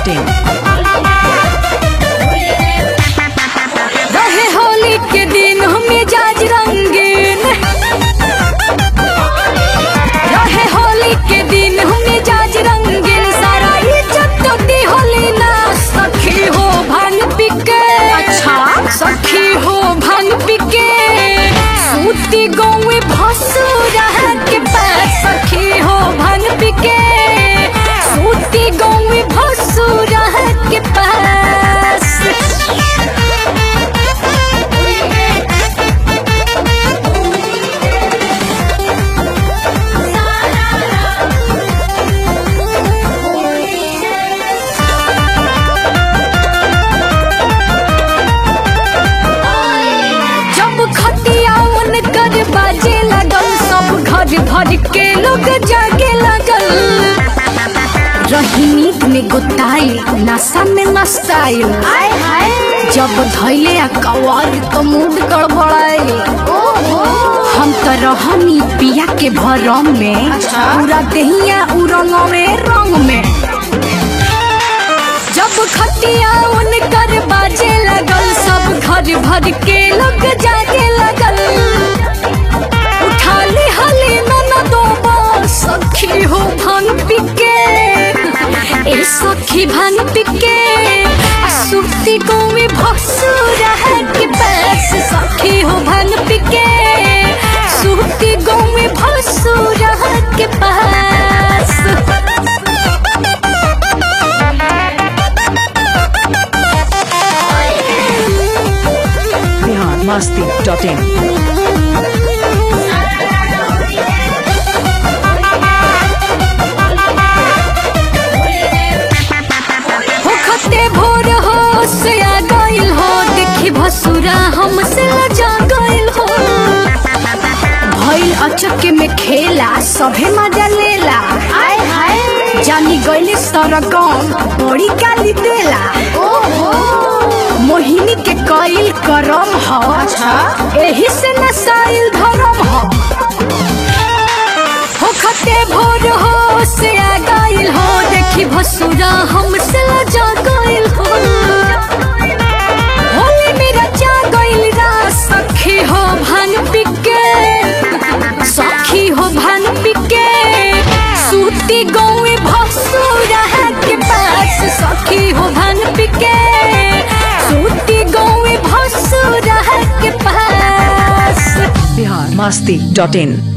in. रहे होली के दिन मिजाज रंगीन रहे होली के दिन मिजाज रंगीन सारा इज्जत दी होली ना सखी हो भांग पिके अच्छा सखी हो भांग पिके सूती गौवे भसुरा के पास सखी हो भांग पिके सूती गौवे भसुरा के पास जब खटिया कर बाजे लगल सब घर भर के लोग जागे लगल रही नींद में गुताई नशा में मस्ताई जब धैले आ कवार तो मूड गड़बड़ाई हम तो रहनी पिया के भरम में पूरा दहिया उरंग में रंग में जब खटिया उनकर बाजे लगल सब घर भर के लोग जागे लगल उठा ली हली ननदो सखी हो भांग पिके ए सखी भांग पिके आ सुक्ति को में भसुर है के पास सखी हो भांग पिके सुक्ति को में भसुर है के पास biharmasti.in. होखते भोर हो से आ गइल हो देखी भसुरा हमसे लजा गइल हो भइल अचके में खेला सभे मजा लेला आय हाय जानी गइले सरगम बड़ी गाली देला ओहो मोहिनी के कइल करम हो अच्छा एही से नसाइल धरम हो होखते भोर हो से आ गइल हो देखी भसुरा हमसे लजा गइल हो होली मेरा जा गइल रा सखी हो भांग पिके सखी हो भांग पिके सूती गौए भसुरा है के पास सखी हो भांग पिके सूती गौए भसुरा है के पास biharmasti.in.